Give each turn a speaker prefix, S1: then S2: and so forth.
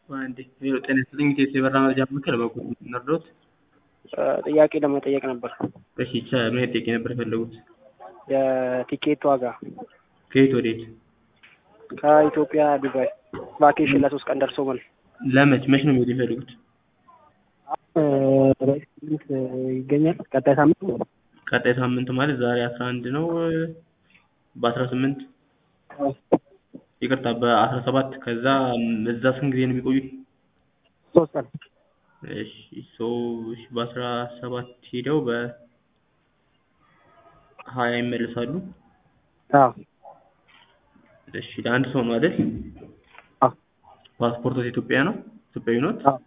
S1: አንዴ ዜሮ ጤና ይስጥልኝ ኢትዮ የበራ መረጃ ምክር በኩል ነርዶት
S2: ጥያቄ ለመጠየቅ ነበር።
S1: እሺ ቻ ምን ጥያቄ ነበር የፈለጉት?
S2: የቲኬት ዋጋ
S1: ከየት ወዴት?
S2: ከኢትዮጵያ ዱባይ ቫኬሽን ለሶስት ቀን ደርሶ መልስ
S1: ለመች መች ነው መሄድ የፈለጉት?
S2: በስምንት ይገኛል። ቀጣይ ሳምንት
S1: ቀጣይ ሳምንት ማለት ዛሬ አስራ አንድ ነው። በአስራ ስምንት ይቅርታ በአስራ ሰባት ከዛ እዛ ስንት ጊዜ ነው የሚቆዩት?
S2: ሶስት ቀን
S1: እሺ ሶ እሺ በአስራ ሰባት ሄደው በሀያ ይመለሳሉ።
S2: አዎ
S1: እሺ ለአንድ ሰው ነው አይደል?
S2: አዎ
S1: ፓስፖርቶት ኢትዮጵያ ነው? ኢትዮጵያዊ ኖት?
S2: አዎ